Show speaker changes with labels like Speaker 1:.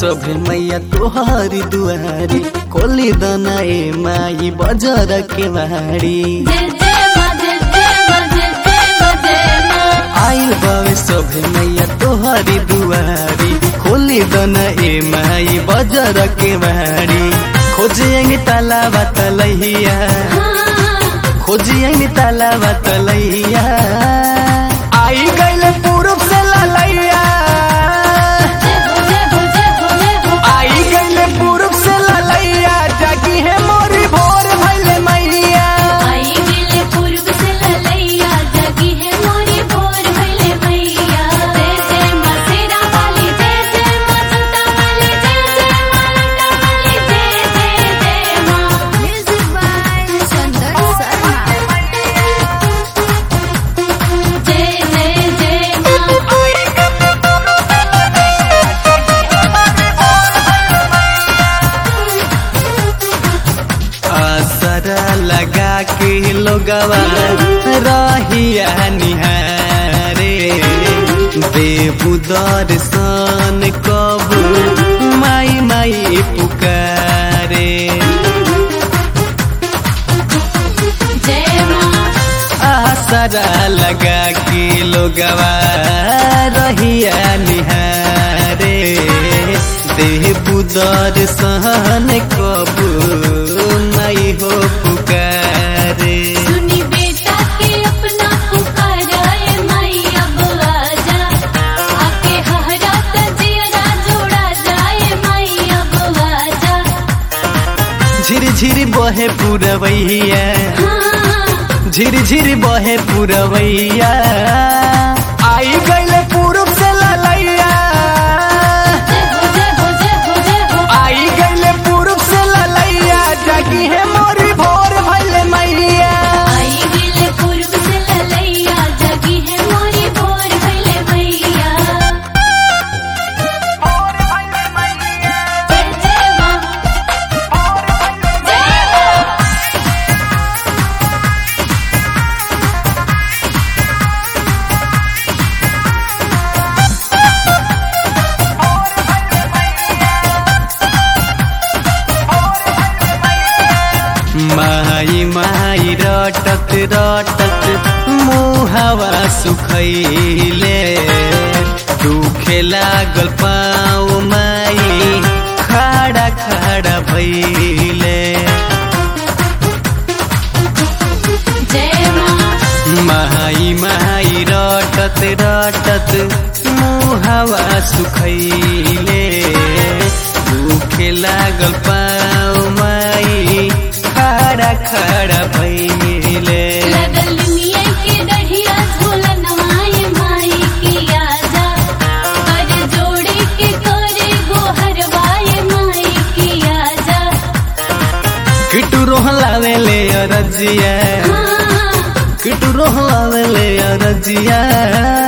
Speaker 1: सभे मैया तोहारी दुआरी खोली दना ए माई बजर के बाड़ी
Speaker 2: जय जय माँ जय जय माँ जय जय माँ जय माँ
Speaker 1: आइल बावे सभे मैया तोहारी दुआरी खोली दना ए माई बजर के बाड़ी खोजिएंगे ताला बतलैया खोजिएंगे ताला बतलैया आई गइल पूरब से ललैया
Speaker 2: जय हो जय हो जय हो जय हो
Speaker 1: आई गइले पूरब से ललैया जागी है मोरी भोर भइले मैया
Speaker 2: आई गेले पूर्व से ललैया जगी है मोरी भोर भइले मैया जय जय माँ शेरा वाली जय जय माँ जोता वाली जय जय माँ लटा वाली जय जय जय माँ म्यूजिक बाय चंदन शर्मा जय जय जय माँ
Speaker 1: असरा लगा के लोगवा रहिया निहारे देबू दर्शन कबू माई माई पुकारे
Speaker 2: जय माँ
Speaker 1: आसरा लगा के लोगवा रहिया निहारे देबू दर्शन कबू नहीं हो पुकारे
Speaker 2: सुनी बेटा के अपना पुकाराए माई अब आजा आके हरा तजियरा जोड़ा जाए माई अब आजा
Speaker 1: झिर झिर बहे पुरवैया
Speaker 2: हाँ
Speaker 1: झिर झिर बहे पुरवैया आई गइले पूरब से ललैया
Speaker 2: जय हो जय हो जय हो जय हो
Speaker 1: आई गइले पूरब से ललैया जागी है मोरी भोर भइले मैया
Speaker 2: आई गेले पूर्व से ललैया जगी है मोरी भोर भइले मैया जय जय माँ जय माँ
Speaker 1: माई माई रटत रटत मुहावा सुखैले दुखे लागल पाऊ माई खड़ा खड़ा भैले
Speaker 2: जय माँ
Speaker 1: माई माई रटत रटत मुहावा सुखैले दुखे लागल पाऊ माई खड़ा खड़ा भैले
Speaker 2: लगल मिया के दढ़िया झोलन माई माई की आजा कर जोड़े के करे गोहर वाए माई की आजा
Speaker 1: किटू रोहलावे ले अरजिया
Speaker 2: हाँ
Speaker 1: किटू रोहलावे ले अरजिया